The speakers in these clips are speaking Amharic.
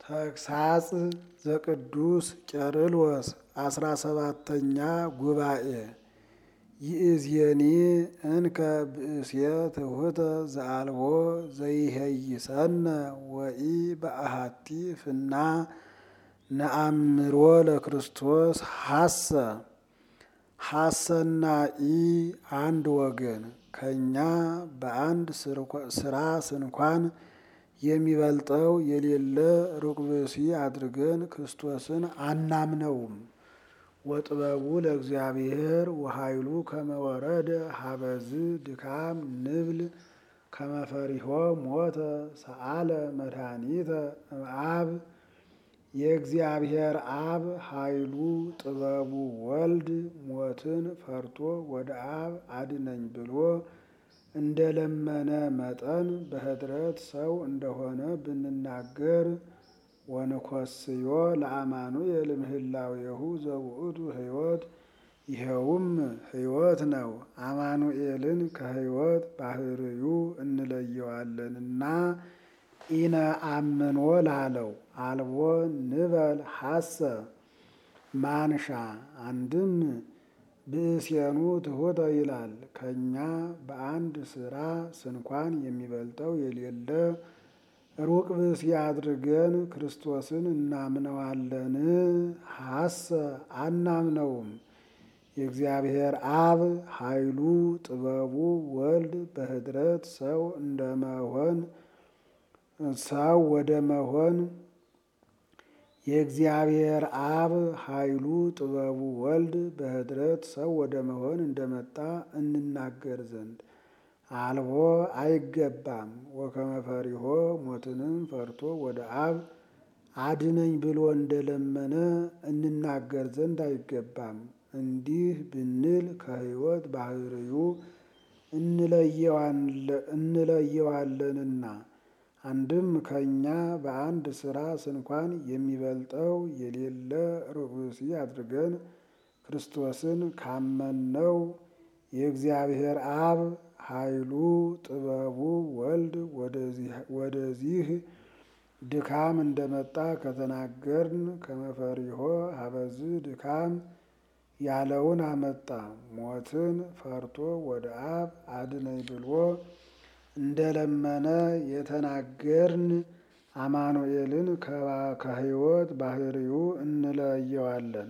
ተግሳጽ ዘቅዱስ ቄርሎስ አስራ ሰባተኛ ጉባኤ ይእዜኒ እንከ ብእሴ ትሑተ ዘአልቦ ዘይሄይሰነ ወኢ በአሃቲ ፍና ነአምሮ ለክርስቶስ ሐሰ ሐሰናኢ አንድ ወገን ከእኛ በአንድ ስራ ስንኳን የሚበልጠው የሌለ ሩቅ ብእሲ አድርገን ክርስቶስን አናምነውም። ወጥበቡ ለእግዚአብሔር ወኃይሉ ከመወረደ ሀበዝ ድካም ንብል ከመፈሪሆ ሞተ ሰአለ መድኃኒተ እምአብ የእግዚአብሔር አብ ኃይሉ ጥበቡ ወልድ ሞትን ፈርቶ ወደ አብ አድነኝ ብሎ እንደለመነ መጠን በኅድረት ሰው እንደሆነ ብንናገር ወንኮስዮ ለአማኑኤል እምህላዌሁ ዘውእቱ ሕይወት ይኸውም ሕይወት ነው። አማኑኤልን ከሕይወት ባህርዩ እንለየዋለንና ኢነ አምኖ ላለው አልቦ ንበል ሐሰ ማንሻ አንድም ብእሴኑ ትሑተ ይላል። ከእኛ በአንድ ስራ ስንኳን የሚበልጠው የሌለ ሩቅ ብእሲ አድርገን ክርስቶስን እናምነዋለን። ሐሰ አናምነውም። የእግዚአብሔር አብ ኃይሉ ጥበቡ ወልድ በኅድረት ሰው እንደመሆን ሰው ወደ መሆን የእግዚአብሔር አብ ኃይሉ ጥበቡ ወልድ በኅድረት ሰው ወደ መሆን እንደመጣ እንናገር ዘንድ አልቦ አይገባም። ወከመ ፈሪሆ ሞትንም ፈርቶ ወደ አብ አድነኝ ብሎ እንደለመነ እንናገር ዘንድ አይገባም። እንዲህ ብንል ከሕይወት ባህርዩ እንለየዋለንና አንድም ከእኛ በአንድ ስራ ስንኳን የሚበልጠው የሌለ ሩቅ ብእሲ አድርገን ክርስቶስን ካመንነው የእግዚአብሔር አብ ኃይሉ ጥበቡ ወልድ ወደዚህ ድካም እንደመጣ ከተናገርን ከመፈሪሆ ሀበዝ ድካም ያለውን አመጣ። ሞትን ፈርቶ ወደ አብ አድነኝ ብሎ እንደለመነ የተናገርን አማኑኤልን ከሕይወት ባህርዩ እንለየዋለን።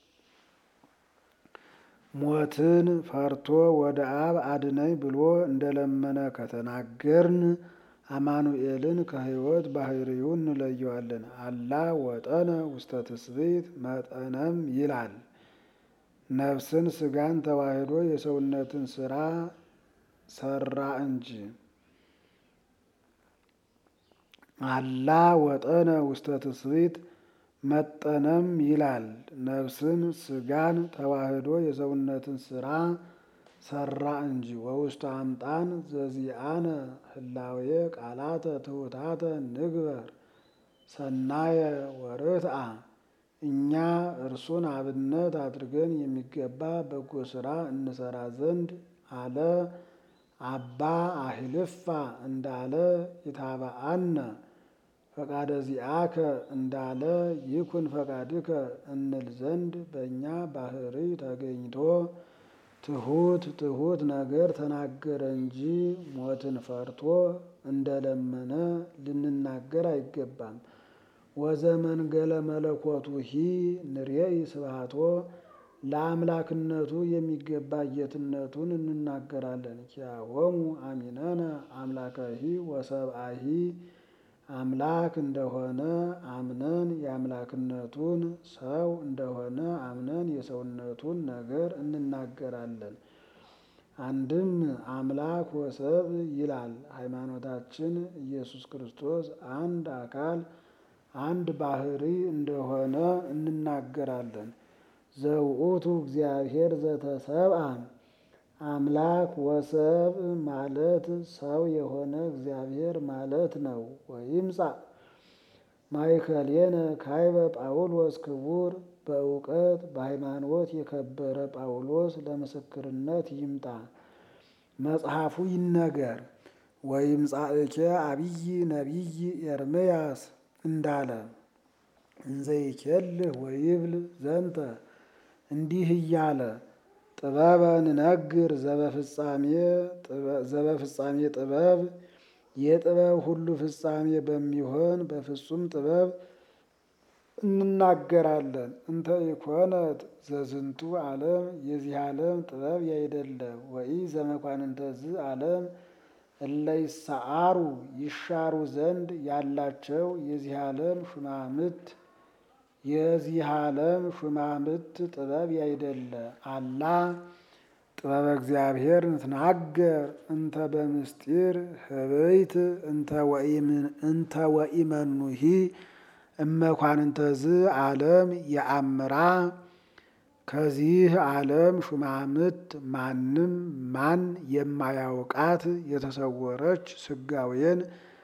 ሞትን ፈርቶ ወደ አብ አድነኝ ብሎ እንደለመነ ከተናገርን አማኑኤልን ከሕይወት ባህርዩ እንለየዋለን። አላ ወጠነ ውስተ ትስብእት መጠነም ይላል። ነፍስን ስጋን ተዋህዶ የሰውነትን ስራ ሰራ እንጂ አላ ወጠነ ውስተ ትስብእት መጠነም ይላል። ነፍስን ስጋን ተዋህዶ የሰውነትን ስራ ሰራ እንጂ ወውስተ አምጣን ዘዚአነ ህላዌ ቃላተ ትሑታተ ንግበር ሰናየ ወርትአ እኛ እርሱን አብነት አድርገን የሚገባ በጎ ስራ እንሰራ ዘንድ አለ። አባ አህልፋ እንዳለ ይታበአነ ፈቃደ ዚአከ እንዳለ ይኩን ፈቃድከ እንል ዘንድ በእኛ ባህሪ ተገኝቶ ትሑት ትሑት ነገር ተናገረ እንጂ ሞትን ፈርቶ እንደለመነ ልንናገር አይገባም። ወዘመንገለ መለኮቱ ሂ ንሬይ ስብሐቶ ለአምላክነቱ የሚገባ ጌትነቱን እንናገራለን። ኪያሆሙ አሚነነ አምላከሂ ወሰብአሂ አምላክ እንደሆነ አምነን የአምላክነቱን ሰው እንደሆነ አምነን የሰውነቱን ነገር እንናገራለን። አንድም አምላክ ወሰብ ይላል። ሃይማኖታችን ኢየሱስ ክርስቶስ አንድ አካል አንድ ባህሪ እንደሆነ እንናገራለን። ዘውእቱ እግዚአብሔር ዘተሰብአ አምላክ ወሰብ ማለት ሰው የሆነ እግዚአብሔር ማለት ነው። ወይምጻ ማእከሌነ ካይበ ጳውሎስ ክቡር በእውቀት በሃይማኖት የከበረ ጳውሎስ ለምስክርነት ይምጣ፣ መጽሐፉ ይነገር። ወይምጻእኬ አብይ ነቢይ ኤርምያስ እንዳለ እንዘይኬልህ ወይብል ዘንተ እንዲህ እያለ ጥበበ ንነግር ዘበፍጻሜ ጥበብ የጥበብ ሁሉ ፍጻሜ በሚሆን በፍጹም ጥበብ እንናገራለን። እንተ ኢኮነት ዘዝንቱ ዓለም የዚህ ዓለም ጥበብ ያይደለ ወኢ ዘመኳንንተዝ ዓለም እለ ይሰዓሩ ይሻሩ ዘንድ ያላቸው የዚህ ዓለም ሹማምት የዚህ ዓለም ሹማምት ጥበብ ያይደለ አላ ጥበበ እግዚአብሔር ንትናገር እንተ በምስጢር ህበይት እንተ ወኢመኑሂ እመኳንንተዝ ዓለም የአምራ ከዚህ ዓለም ሹማምት ማንም ማን የማያውቃት የተሰወረች ስጋዌን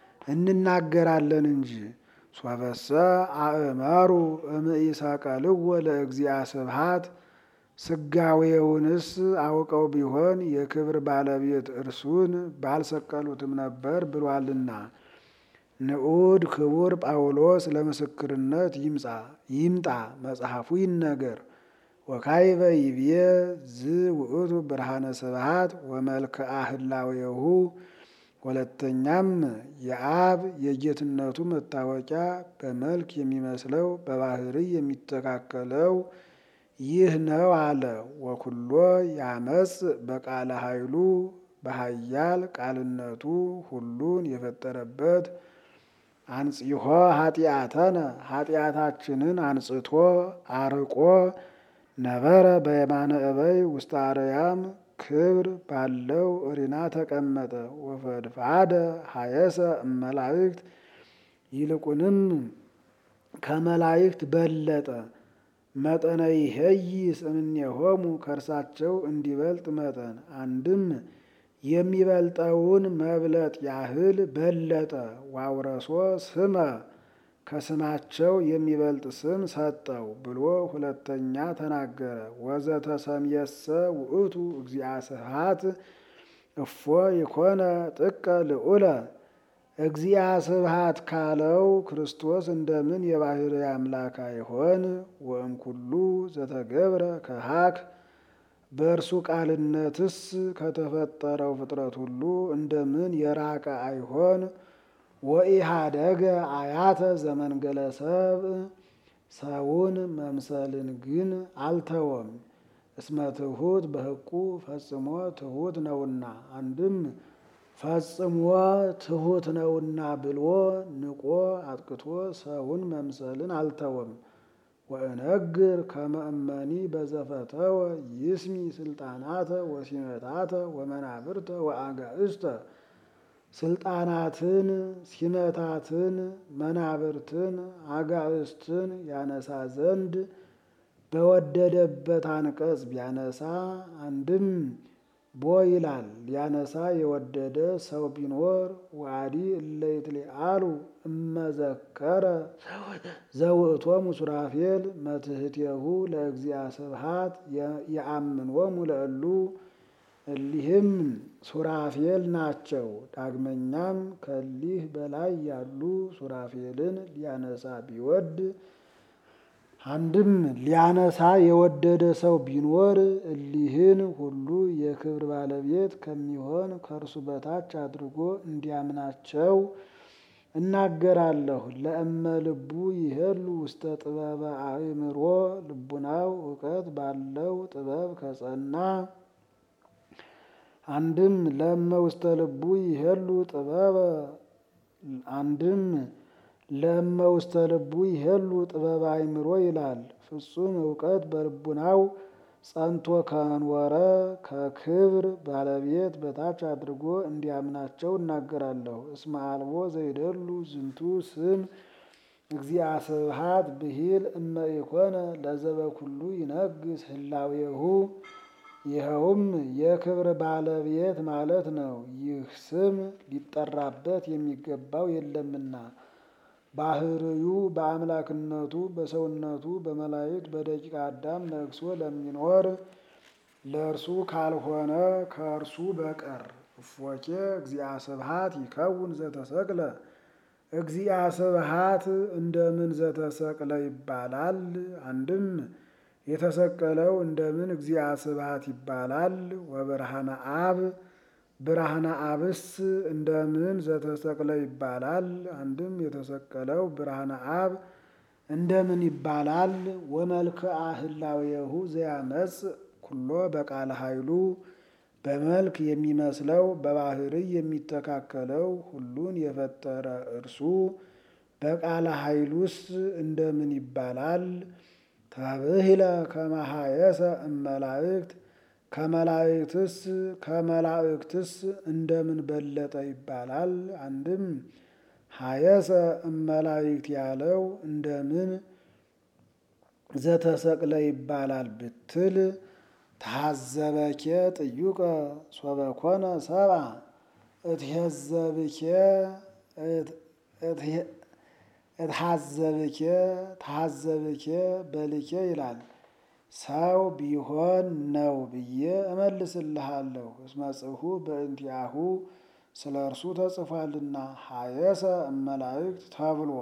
እንናገራለን እንጂ። ሶበሰ አእመሩ እምኢሰቀልዎ ለእግዚአ ስብሐት ስጋዌውንስ አውቀው ቢሆን የክብር ባለቤት እርሱን ባልሰቀሉትም ነበር ብሏልና። ንዑድ ክቡር ጳውሎስ ለምስክርነት ይምጻ ይምጣ መጽሐፉ ይነገር። ወካይበ ይብዬ ዝ ውእቱ ብርሃነ ስብሐት ወመልክአ ህላዌሁ ሁለተኛም የአብ የጌትነቱ መታወቂያ በመልክ የሚመስለው በባህርይ የሚተካከለው ይህ ነው አለ። ወኩሎ ያመጽ በቃለ ኃይሉ በኃያል ቃልነቱ ሁሉን የፈጠረበት አንጽሖ ኃጢአተነ ኃጢአታችንን አንጽቶ አርቆ ነበረ በየማነ እበይ ውስተ አርያም ክብር ባለው እሪና ተቀመጠ። ወፈድፋደ ሀየሰ እመላእክት ይልቁንም ከመላእክት በለጠ። መጠነ ይሄይ እምኔሆሙ ከእርሳቸው እንዲበልጥ መጠን አንድም የሚበልጠውን መብለጥ ያህል በለጠ። ዋውረሶ ስመ ከስማቸው የሚበልጥ ስም ሰጠው ብሎ ሁለተኛ ተናገረ። ወዘተሰምየሰ ውእቱ እግዚአ ስብሐት እፎ የኮነ ጥቀ ልዑለ እግዚአ ስብሐት ካለው ክርስቶስ እንደምን የባህርይ አምላክ አይሆን? ወእምኩሉ ዘተገብረ ከሃክ በእርሱ ቃልነትስ ከተፈጠረው ፍጥረት ሁሉ እንደምን የራቀ አይሆን? ወኢሃደገ አያተ ዘመንገለ ሰብእ ሰውን መምሰልን ግን አልተወም። እስመ ትሑት በሕቁ ፈጽሞ ትሑት ነውና፣ አንድም ፈጽሞ ትሑት ነውና ብሎ ንቆ አጥቅቶ ሰውን መምሰልን አልተወም። ወእነግር ከመ እመኒ በዘፈተወ ይስሚ ስልጣናተ ወሲመታተ ወመናብርተ ወአጋእዝተ ስልጣናትን ሲመታትን መናብርትን አጋእዝትን ያነሳ ዘንድ በወደደበት አንቀጽ ቢያነሳ አንድም ቦ ይላል ሊያነሳ የወደደ ሰው ቢኖር ዋዲ እለ ይትሊአሉ እመዘከረ ዘውእቶሙ ሱራፌል መትሕቴሁ ለእግዚአ ስብሐት የአምንዎሙ ለእሉ እሊህም ሱራፌል ናቸው። ዳግመኛም ከሊህ በላይ ያሉ ሱራፌልን ሊያነሳ ቢወድ አንድም ሊያነሳ የወደደ ሰው ቢኖር እሊህን ሁሉ የክብር ባለቤት ከሚሆን ከእርሱ በታች አድርጎ እንዲያምናቸው እናገራለሁ። ለእመ ልቡ ይሄሉ ውስተ ጥበበ አእምሮ ልቡናው እውቀት ባለው ጥበብ ከጸና አንድም ለእመ ውስተ ልቡ ይሄሉ ጥበበ አንድም ለእመ ውስተ ልቡ ይሄሉ ጥበበ አእምሮ ይላል። ፍጹም እውቀት በልቡናው ጸንቶ ከኖረ ከክብር ባለቤት በታች አድርጎ እንዲያምናቸው እናገራለሁ። እስመ አልቦ ዘይደሉ ዝንቱ ስም እግዚአ ስብሐት ብሂል እመ ኢኮነ ለዘበኩሉ ይነግስ ህላዌሁ ይኸውም የክብር ባለቤት ማለት ነው። ይህ ስም ሊጠራበት የሚገባው የለምና ባህርዩ በአምላክነቱ በሰውነቱ በመላእክት በደቂቀ አዳም ነግሶ ለሚኖር ለእርሱ ካልሆነ ከእርሱ በቀር እፎኬ እግዚአ ስብሐት ይከውን ዘተሰቅለ እግዚአ ስብሐት እንደምን ዘተሰቅለ ይባላል? አንድም የተሰቀለው እንደምን እግዚአ ስብሐት ይባላል? ወብርሃነ አብ ብርሃነ አብስ እንደምን ዘተሰቅለ ይባላል? አንድም የተሰቀለው ብርሃነ አብ እንደምን ይባላል? ወመልክአ ህላዌሁ ዘያመጽ ኩሎ በቃለ ኃይሉ በመልክ የሚመስለው በባህርይ የሚተካከለው ሁሉን የፈጠረ እርሱ በቃለ ኃይሉስ እንደምን ይባላል? ተብሂለ ከመሃየሰ እመላእክት ከመላእክትስ ከመላእክትስ እንደምን በለጠ ይባላል? አንድም ሀየሰ እመላእክት ያለው እንደምን ዘተሰቅለ ይባላል ብትል ታዘበኬ ጥዩቀ ሶበኮነ ሰብአ እትሄዘብኬ እትሃዘብኬ ተሃዘብኬ በልኬ ይላል። ሰው ቢሆን ነው ብዬ እመልስልሃለሁ። እስመ ጽሑፍ በእንቲአሁ ስለ እርሱ ተጽፏልና ሀየሰ እመላእክት ተብሎ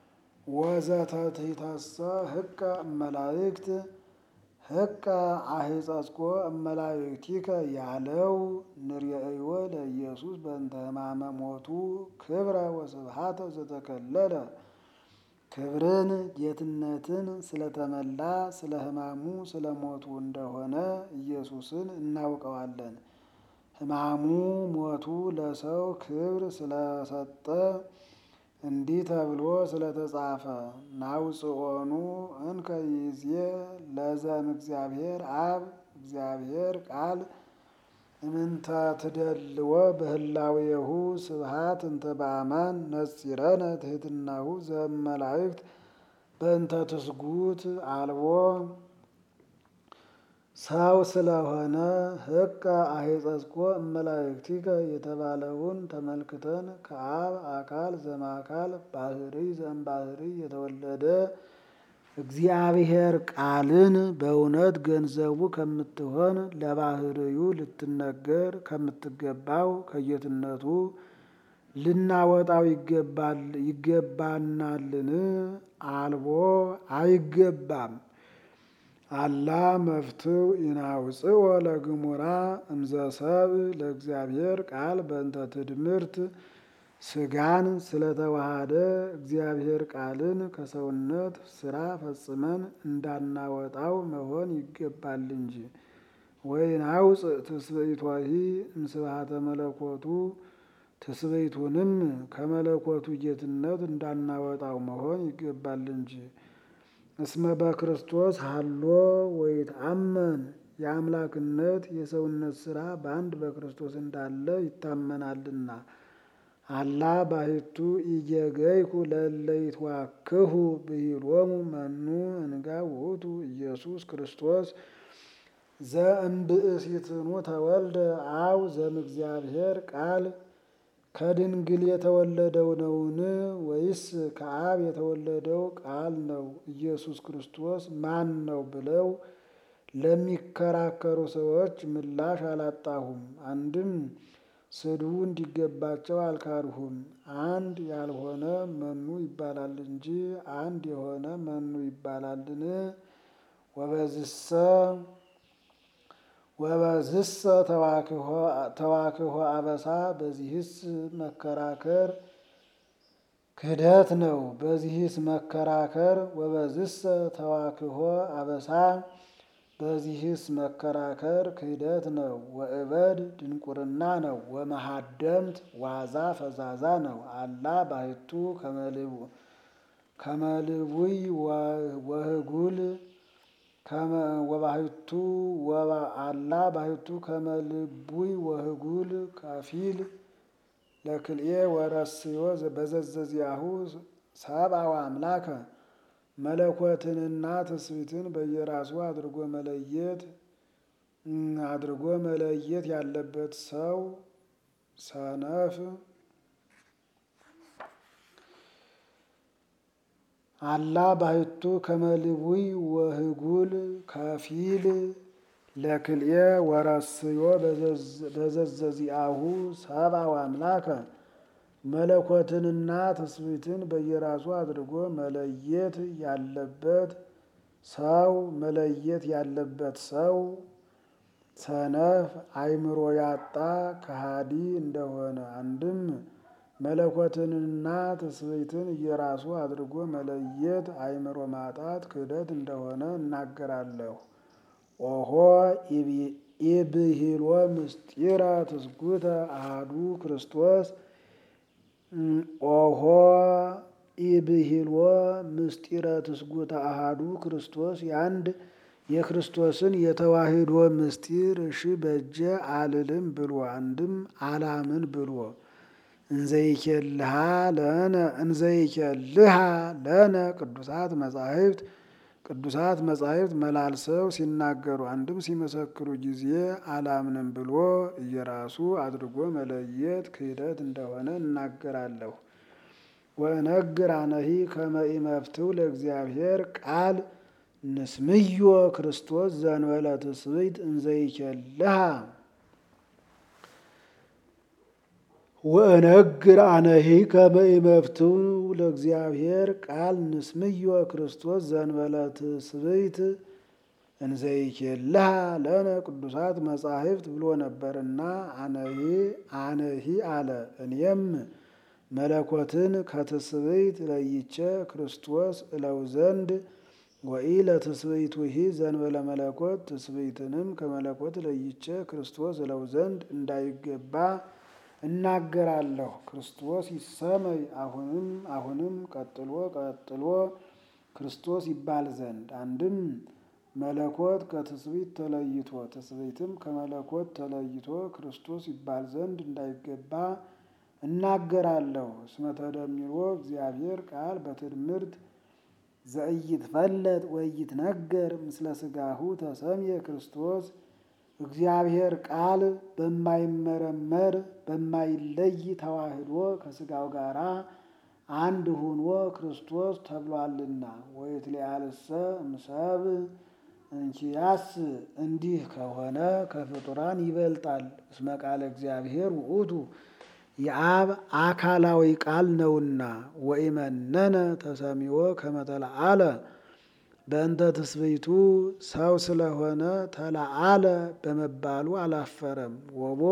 ወዘተትሕተሰ ህቀ እመላእክት ህቀ አህጸጽኮ እመላእክቲከ ያለው ንርየእዮ ለኢየሱስ በእንተ ሕማመ ሞቱ ክብረ ወስብሐተ ዘተከለለ ክብርን ጌትነትን ስለተመላ ስለ ሕማሙ ስለ ሞቱ እንደሆነ ኢየሱስን እናውቀዋለን። ሕማሙ ሞቱ ለሰው ክብር ስለሰጠ እንዲህ ተብሎ ስለተጻፈ ናውፅኦኑ እንከ ይዜ ለዘም እግዚአብሔር አብ እግዚአብሔር ቃል እምንተ ትደልዎ በህላዌሁ ስብሐት እንተ በአማን ነጺረነ ትሕትናሁ ዘመላእክት በእንተ ትስጉት አልቦ ሰው ስለሆነ ህቀ አህጸጽኮ እመላእክቲከ የተባለውን ተመልክተን ከአብ አካል ዘማካል ባህሪ ዘእምባህሪ የተወለደ እግዚአብሔር ቃልን በእውነት ገንዘቡ ከምትሆን ለባህርዩ ልትነገር ከምትገባው ከጌትነቱ ልናወጣው ይገባል ይገባናልን? አልቦ አይገባም። አላ መፍትው ኢናውፅኦ ለግሙራ እምዘሰብ ለእግዚአብሔር ቃል በእንተ ትድምርት ስጋን ስለተዋሃደ እግዚአብሔር ቃልን ከሰውነት ስራ ፈጽመን እንዳናወጣው መሆን ይገባል እንጂ። ወይናውፅእ ትስብእቶሂ እምስብሐተ መለኮቱ ትስብእቱንም ከመለኮቱ ጌትነት እንዳናወጣው መሆን ይገባል እንጂ። እስመ በክርስቶስ ሀሎ ወይትአመን የአምላክነት የሰውነት ስራ በአንድ በክርስቶስ እንዳለ ይታመናልና። አላ ባሕቱ ኢየገይኩ ለእለ ይትዋክሁ ብሂሎሙ መኑ እንጋ ውእቱ ኢየሱስ ክርስቶስ ዘእምብእሲትኑ ተወልደ አው ዘእምእግዚአብሔር ቃል ከድንግል የተወለደው ነውን? ወይስ ከአብ የተወለደው ቃል ነው? ኢየሱስ ክርስቶስ ማን ነው ብለው ለሚከራከሩ ሰዎች ምላሽ አላጣሁም። አንድም ስድቡ እንዲገባቸው አልካድሁም። አንድ ያልሆነ መኑ ይባላል እንጂ አንድ የሆነ መኑ ይባላልን? ወበዝሰ ወበዝሰ ተዋክሆ አበሳ በዚህስ መከራከር ክህደት ነው። በዚህስ መከራከር ወበዝሰ ተዋክሆ አበሳ በዚህስ መከራከር ክህደት ነው። ወእበድ ድንቁርና ነው። ወመሃደምት ዋዛ ፈዛዛ ነው። አላ ባሕቱ ከመልቡይ ወህጉል ወባሕቱ አላ ባሕቱ ከመልቡይ ወህጉል ከፊል ለክልኤ ወረስዮ በዘዘዚያሁ ሰብአው አምላከ መለኮትንና ትስብእትን በየራሱ አድርጎ መለየት አድርጎ መለየት ያለበት ሰው ሰነፍ አላ ባሕቱ ከመልቡይ ወህጉል ከፊል ለክልኤ ወረስዮ በዘዘዚአሁ ሰብአው አምላከ መለኮትንና ትስብእትን በየራሱ አድርጎ መለየት ያለበት ሰው መለየት ያለበት ሰው ሰነፍ አእምሮ ያጣ ከሃዲ እንደሆነ አንድም መለኮትንና ትስብእትን እየራሱ አድርጎ መለየት አእምሮ ማጣት ክህደት እንደሆነ እናገራለሁ። ኦሆ ኢብሂሎ ምስጢረ ትስጉተ አሃዱ ክርስቶስ ኦሆ ኢብሂሎ ምስጢረ ትስጉተ አሃዱ ክርስቶስ የአንድ የክርስቶስን የተዋህዶ ምስጢር እሺ በእጀ አልልም ብሎ አንድም አላምን ብሎ እንዘይኬልሃ ለነ እንዘይኬልሃ ለነ ቅዱሳት መጻሕፍት ቅዱሳት መጻሕፍት መላልሰው ሲናገሩ አንድም ሲመሰክሩ ጊዜ አላምንም ብሎ እየራሱ አድርጎ መለየት ክህደት እንደሆነ እናገራለሁ። ወእነግር አነሂ ከመ ኢመፍትው ለእግዚአብሔር ቃል ንስምዮ ክርስቶስ ዘንበለ ትስብእት እንዘይኬልሃ ወእነግር አነሂ ከመ ኢመፍትው ለእግዚአብሔር ቃል ንስምዮ ክርስቶስ ዘንበለ ትስብእት እንዘይኬልሃ ለነ ቅዱሳት መጻሕፍት ብሎ ነበርና አነሂ አነሂ አለ። እኔም መለኮትን ከትስብእት ለይቼ ክርስቶስ እለው ዘንድ ወኢ ለትስብእቱሂ ዘንበለ መለኮት ትስብእትንም ከመለኮት ለይቼ ክርስቶስ እለው ዘንድ እንዳይገባ እናገራለሁ። ክርስቶስ ይሰመይ አሁንም አሁንም ቀጥሎ ቀጥሎ ክርስቶስ ይባል ዘንድ አንድም መለኮት ከትስብእት ተለይቶ ትስብእትም ከመለኮት ተለይቶ ክርስቶስ ይባል ዘንድ እንዳይገባ እናገራለሁ። እስመ ተደሚሮ እግዚአብሔር ቃል በትድምርት ዘኢይትፈለጥ ወኢይትነገር ምስለ ሥጋሁ ተሰምየ ክርስቶስ እግዚአብሔር ቃል በማይመረመር በማይለይ ተዋህዶ ከሥጋው ጋራ አንድ ሆኖ ክርስቶስ ተብሏልና። ወይትሊአልሰ እምሰብ እንኪያስ እንዲህ ከሆነ ከፍጡራን ይበልጣል። እስመ ቃለ እግዚአብሔር ውእቱ የአብ አካላዊ ቃል ነውና። ወኢመነነ ተሰሚዎ ከመ ተለአለ በእንተ ትስብእቱ ሰው ስለሆነ ተለአለ በመባሉ አላፈረም። ወቦ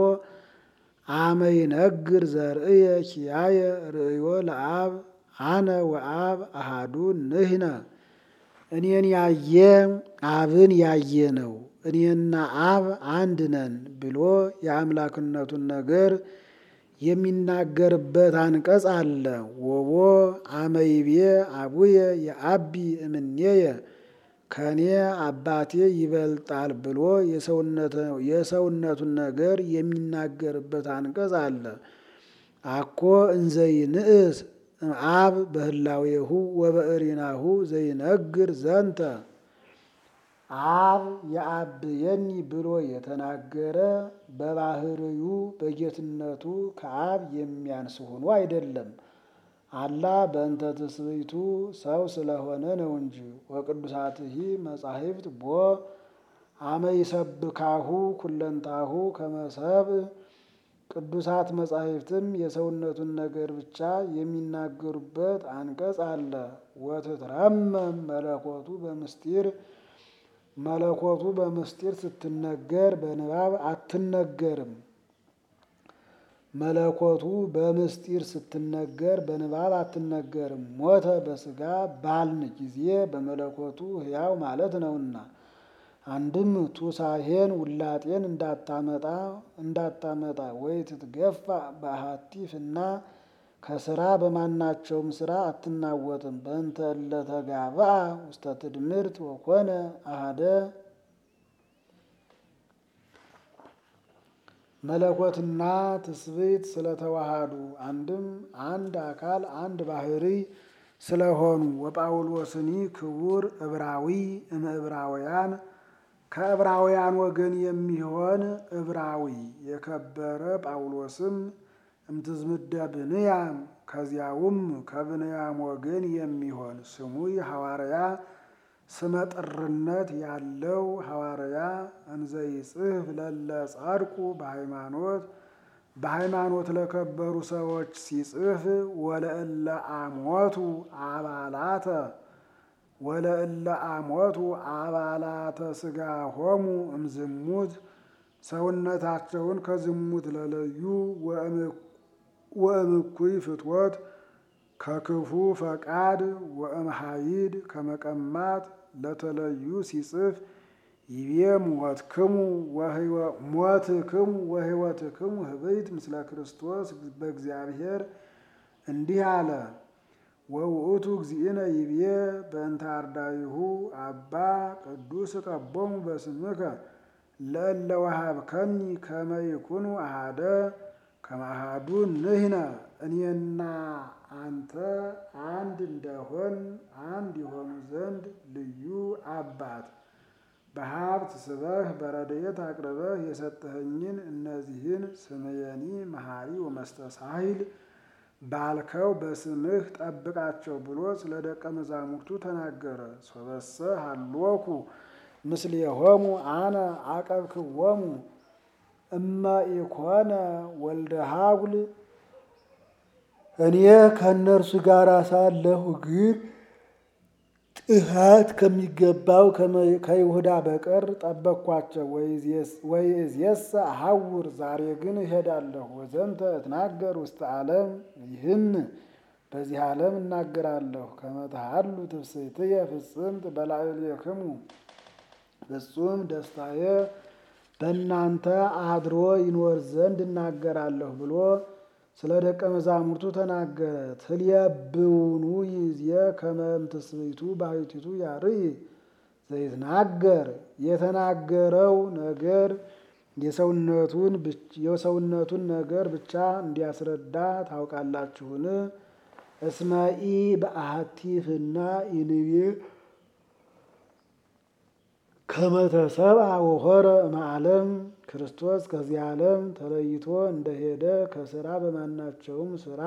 አመ ይነግር ዘርእየ ኪያየ ርእዮ ለአብ አነ ወአብ አሃዱ ንሕነ እኔን ያየ አብን ያየ ነው፣ እኔና አብ አንድ ነን ብሎ የአምላክነቱን ነገር የሚናገርበት አንቀጽ አለ። ወቦ አመይቤ አቡየ የአቢ እምኔየ ከኔ አባቴ ይበልጣል ብሎ የሰውነቱን ነገር የሚናገርበት አንቀጽ አለ። አኮ እንዘይንእስ አብ በህላዌሁ ወበእሪናሁ ዘይነግር ዘንተ አብ የአብየኒ ብሎ የተናገረ በባህርዩ በጌትነቱ ከአብ የሚያንስ ሆኖ አይደለም። አላ በእንተ ትስብእቱ ሰው ስለሆነ ነው እንጂ። ወቅዱሳትሂ መጻሕፍት ቦ አመ ይሰብካሁ ኩለንታሁ ከመሰብ ቅዱሳት መጻሕፍትም የሰውነቱን ነገር ብቻ የሚናገሩበት አንቀጽ አለ። ወትትረመም መለኮቱ በምስጢር መለኮቱ በምስጢር ስትነገር በንባብ አትነገርም። መለኮቱ በምስጢር ስትነገር በንባብ አትነገርም። ሞተ በሥጋ ባልን ጊዜ በመለኮቱ ሕያው ማለት ነውና። አንድም ቱሳሄን ውላጤን እንዳታመጣ እንዳታመጣ ወይ ትትገፋ በአሐቲ ፍና ከስራ በማናቸውም ስራ አትናወጥም። በእንተ እለተጋብአ ውስተ ትድምርት ወኮነ አሐደ መለኮትና ትስብእት ስለተዋሃዱ አንድም አንድ አካል አንድ ባህሪ ስለሆኑ ወጳውሎስኒ ክቡር ዕብራዊ እምዕብራውያን ከዕብራውያን ወገን የሚሆን ዕብራዊ የከበረ ጳውሎስም እምትዝምደ ብንያም ከዚያውም ከብንያም ወገን የሚሆን ስሙ ሐዋርያ ስመ ጥርነት ያለው ሐዋርያ እንዘይጽፍ ለለ ጻድቁ በሃይማኖት በሃይማኖት ለከበሩ ሰዎች ሲጽፍ ወለእለ አሞቱ አባላተ ወለእለ አሞቱ አባላተ ስጋ ሆሙ እምዝሙት ሰውነታቸውን ከዝሙት ለለዩ ወእምኩይ ፍትወት ከክፉ ፈቃድ ወእምሃይድ ከመቀማት ለተለዩ ሲጽፍ ይቤ ሞትክሙ ሞትክሙ ወሕይወትክሙ ህብይት ምስለ ክርስቶስ በእግዚአብሔር እንዲህ አለ። ወውእቱ እግዚእነ ይቤ በእንተ አርዳይሁ አባ ቅዱስ ቀቦሙ በስምከ ለእለ ወሀብከኒ ከመ ይኩኑ አሃደ ከመ አሐዱ ንሕነ እኔና አንተ አንድ እንደሆን አንድ የሆኑ ዘንድ ልዩ አባት በሀብት ስበህ በረድኤት አቅርበህ የሰጠኸኝን እነዚህን ስምየኒ መሐሪ ወመስተሳሂል ባልከው በስምህ ጠብቃቸው ብሎ ስለ ደቀ መዛሙርቱ ተናገረ። ሶበሰ ሀሎኩ ምስሌሆሙ አነ አቀብክዎሙ እመ ኢኮነ ወልደ ሀጉል እኔ ከእነርሱ ጋር ሳለሁ ግን ጥፋት ከሚገባው ከይሁዳ በቀር ጠበቅኳቸው። ወይእዜሰ አሐውር ዛሬ ግን እሄዳለሁ። ወዘንተ እትናገር ውስተ ዓለም ይህን በዚህ ዓለም እናገራለሁ። ከመ ተሃሉ ትፍሥሕትየ ፍጽምት በላዕሌክሙ ፍጹም ደስታዬ በእናንተ አድሮ ይኖር ዘንድ እናገራለሁ ብሎ ስለ ደቀ መዛሙርቱ ተናገረ። ትልየብውኑ ይዜ ከመ እምትስብእቱ ባሕቲቱ ያርይ ዘይትናገር የተናገረው ነገር የሰውነቱን ነገር ብቻ እንዲያስረዳ ታውቃላችሁን? እስመኢ በአሐቲ ፍና ኢንቤ ከመ ተሰብአ ወሖረ እምዓለም ክርስቶስ ከዚህ ዓለም ተለይቶ እንደሄደ ከስራ በማናቸውም ስራ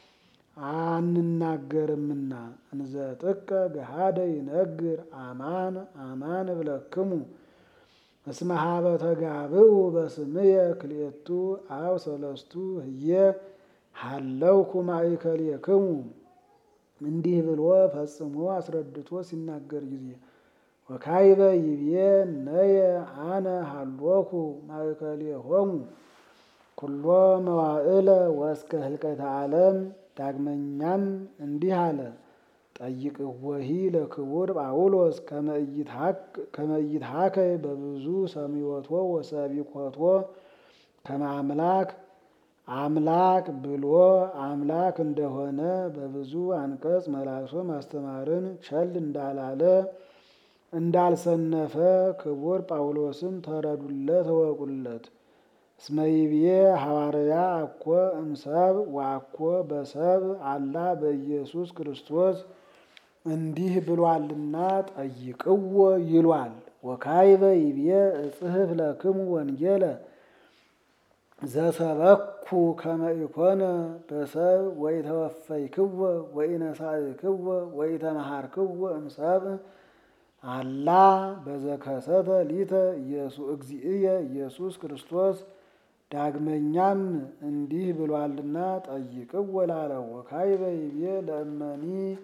አንናገርምና እንዘ ጥቀ ገሃደ ይነግር አማን አማን እብለክሙ እስመ ሀበ ተጋብኡ በስምየ ክልኤቱ አው ሰለስቱ ህየ ሀለውኩ ማእከሌክሙ እንዲህ ብሎ ፈጽሞ አስረድቶ ሲናገር ጊዜ ወካይበ ይቤ ነየ አነ ሀሎኩ ማእከሌሆሙ ኩሎ መዋዕለ ወእስከ ህልቀተ ዓለም። ዳግመኛም እንዲህ አለ፣ ጠይቅወሂ ለክቡር ጳውሎስ ከመ ኢይትሐከይ በብዙ ሰሚዖቶ ወሰቢኮቶ ከመ አምላክ አምላክ ብሎ አምላክ እንደሆነ በብዙ አንቀጽ መላልሶ ማስተማርን ቸል እንዳላለ እንዳልሰነፈ ክቡር ጳውሎስም ተረዱለት እወቁለት። እስመ ይብዬ ሐዋርያ አኮ እምሰብ ወአኮ በሰብ አላ በኢየሱስ ክርስቶስ እንዲህ ብሏልና ጠይቅዎ ይሏል። ወካይበ ይብዬ እጽሕፍ ለክሙ ወንጌለ ዘሰበኩ ከመ ኢኮነ በሰብ ወኢተወፈይክዎ ወኢነሳእክዎ ወኢተመሃርክዎ እምሰብ አላ በዘከሰተ ሊተ እግዚእየ ኢየሱስ ክርስቶስ። ዳግመኛም እንዲህ ብሏልና ጠይቅዎ ላለው። ወካይበ ይቤ ለእመኒ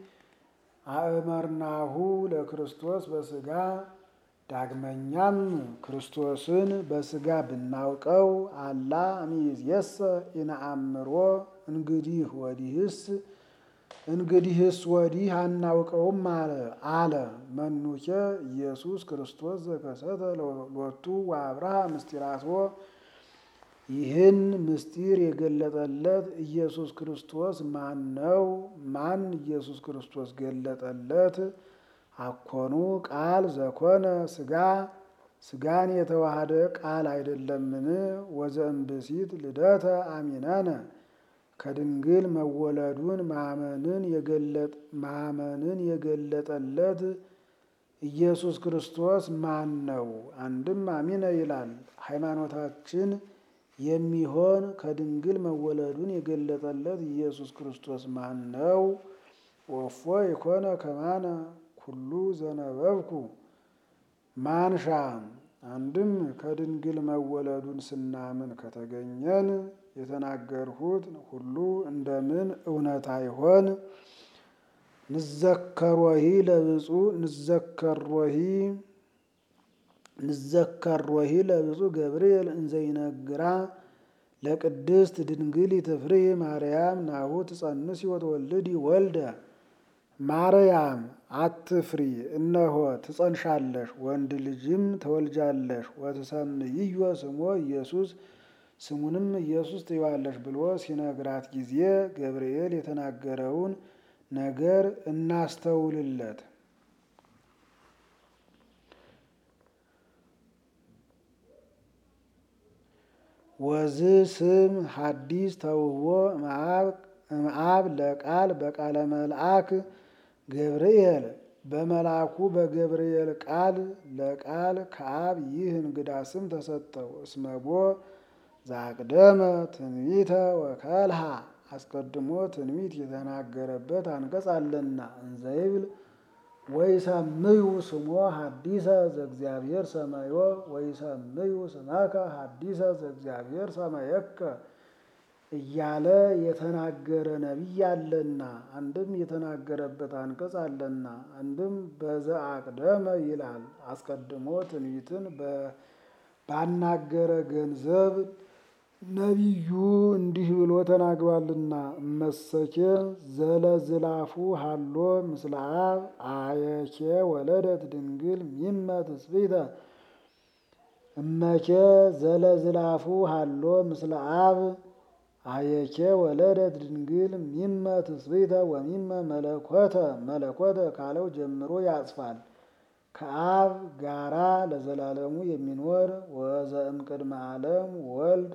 አእመርናሁ ለክርስቶስ በስጋ ዳግመኛም ክርስቶስን በስጋ ብናውቀው አላ እምይእዜሰ ኢነአምሮ እንግዲህ ወዲህስ እንግዲህስ ወዲህ አናውቀውም አለ። መኑኬ ኢየሱስ ክርስቶስ ዘከሰተ ሎቱ ወአብርሃ ምስጢራቶ ይህን ምስጢር የገለጠለት ኢየሱስ ክርስቶስ ማን ነው? ማን ኢየሱስ ክርስቶስ ገለጠለት? አኮኑ ቃል ዘኮነ ስጋ ስጋን የተዋሃደ ቃል አይደለምን? ወዘእምብእሲት ልደተ አሚነነ ከድንግል መወለዱን ማመንን የገለጠለት ኢየሱስ ክርስቶስ ማን ነው? አንድም አሚነ ይላል። ሃይማኖታችን የሚሆን ከድንግል መወለዱን የገለጠለት ኢየሱስ ክርስቶስ ማን ነው? ወፎ የኮነ ከማነ ኩሉ ዘነበብኩ ማንሻ አንድም ከድንግል መወለዱን ስናምን ከተገኘን የተናገርሁት ሁሉ እንደምን እውነት አይሆን? ንዘከሮሂ ለብፁዕ ንዘከሮሂ ንዘከሮሂ ለብፁዕ ገብርኤል እንዘይነግራ ለቅድስት ድንግል ትፍሪ ማርያም ናሁ ትጸንሲ ወትወልዲ ወልደ ማርያም አትፍሪ፣ እነሆ ትጸንሻለሽ፣ ወንድ ልጅም ትወልጃለሽ። ወትሰምይዮ ስሞ ኢየሱስ ስሙንም ኢየሱስ ትይዋለሽ ብሎ ሲነግራት ጊዜ ገብርኤል የተናገረውን ነገር እናስተውልለት። ወዝ ስም ሐዲስ ተውህቦ እምአብ ለቃል በቃለ መልአክ ገብርኤል በመልአኩ በገብርኤል ቃል ለቃል ከአብ ይህ እንግዳ ስም ተሰጠው። እስመቦ ዛቅደመ ትንቢተ ወከልሃ አስቀድሞ ትንቢት የተናገረበት አንቀጽ አለና እንዘይብል ወይሰምዩ ስሞ ሐዲሰ ዘእግዚአብሔር ሰማዮ ወይሰምዩ ስመከ ሐዲሰ ዘእግዚአብሔር ሰማየከ እያለ የተናገረ ነቢይ አለና አንድም የተናገረበት አንቀጽ አለና አንድም በዘአቅደመ ይላል። አስቀድሞ ትንቢትን ባናገረ ገንዘብ ነቢዩ እንዲህ ብሎ ተናግሯልና እመሰኬ ዘለዝላፉ ሃሎ ምስለ አብ አየኬ ወለደት ድንግል ሚመ ትስብእተ እመኬ ዘለዝላፉ ሃሎ ምስለ አብ አየኬ ወለደት ድንግል ሚመ ትስብእተ ወሚመ መለኮተ መለኮተ ካለው ጀምሮ ያጽፋል። ከአብ ጋራ ለዘላለሙ የሚኖር ወዘእምቅድመ ዓለም ወልድ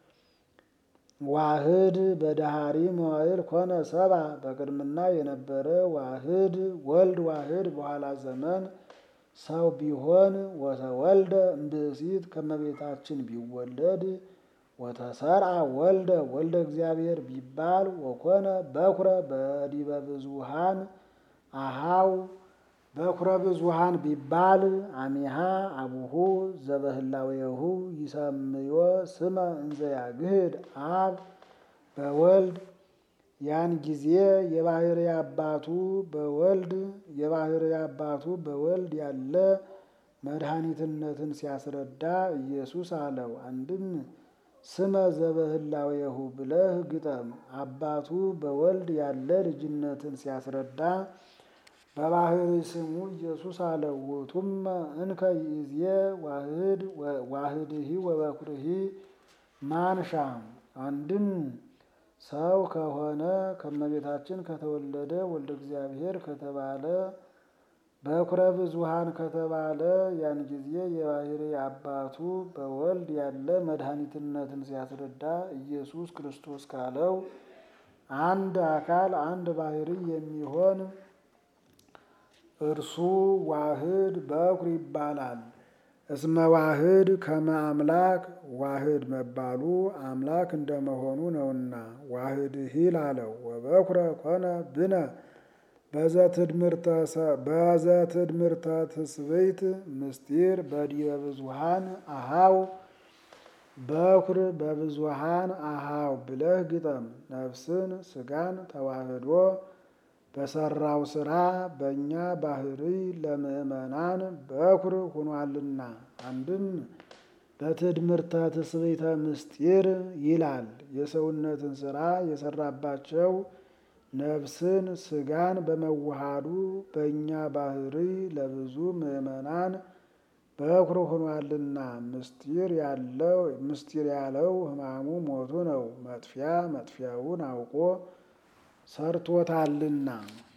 ዋህድ በዳሃሪ መዋዕል ኮነ ሰባ በቅድምና የነበረ ዋህድ ወልድ ዋህድ በኋላ ዘመን ሰው ቢሆን ወተወልደ እምብእሲት ከመቤታችን ቢወለድ ወተሰርአ ወልደ ወልደ እግዚአብሔር ቢባል ወኮነ በኩረ በዲበ ብዙሃን አሃው በኩረ ብዙሃን ቢባል አሚሃ አቡሁ ዘበህላዌሁ ይሰምዮ ስመ እንዘ ያግህድ አብ በወልድ ያን ጊዜ የባህሪ አባቱ በወልድ የባህሪ አባቱ በወልድ ያለ መድኃኒትነትን ሲያስረዳ ኢየሱስ አለው። አንድም ስመ ዘበህላዌሁ ብለህ ግጠም። አባቱ በወልድ ያለ ልጅነትን ሲያስረዳ በባህሪ ስሙ ኢየሱስ አለው። ውእቱመ እንከ ይእዜ ዋህድ ዋህድሂ ወበኩርሂ ማንሻ አንድም ሰው ከሆነ ከመቤታችን ከተወለደ ወልደ እግዚአብሔር ከተባለ በኩረ ብዙሃን ከተባለ ያን ጊዜ የባህሪ አባቱ በወልድ ያለ መድኃኒትነትን ሲያስረዳ ኢየሱስ ክርስቶስ ካለው አንድ አካል አንድ ባህሪ የሚሆን እርሱ ዋህድ በኩር ይባላል። እስመ ዋህድ ከመ አምላክ ዋህድ መባሉ አምላክ እንደመሆኑ ነውና ዋህድሂ ላለው ወበኩረ ኮነ ብነ በዘትድምርተ ትስብእት ምስጢር በዲበ ብዙሃን አሃው በኩር በብዙሃን አሃው ብለህ ግጠም። ነፍስን ስጋን ተዋህዶ በሰራው ስራ በእኛ ባህሪ ለምእመናን በኩር ሆኗልና። አንድም በትድምርተ ትስብእተ ምስጢር ይላል። የሰውነትን ስራ የሰራባቸው ነፍስን ስጋን በመዋሃዱ በእኛ ባህሪ ለብዙ ምእመናን በኩር ሆኗልና። ምስጢር ያለው ምስጢር ያለው ሕማሙ ሞቱ ነው። መጥፊያ መጥፊያውን አውቆ ሰርቶታልና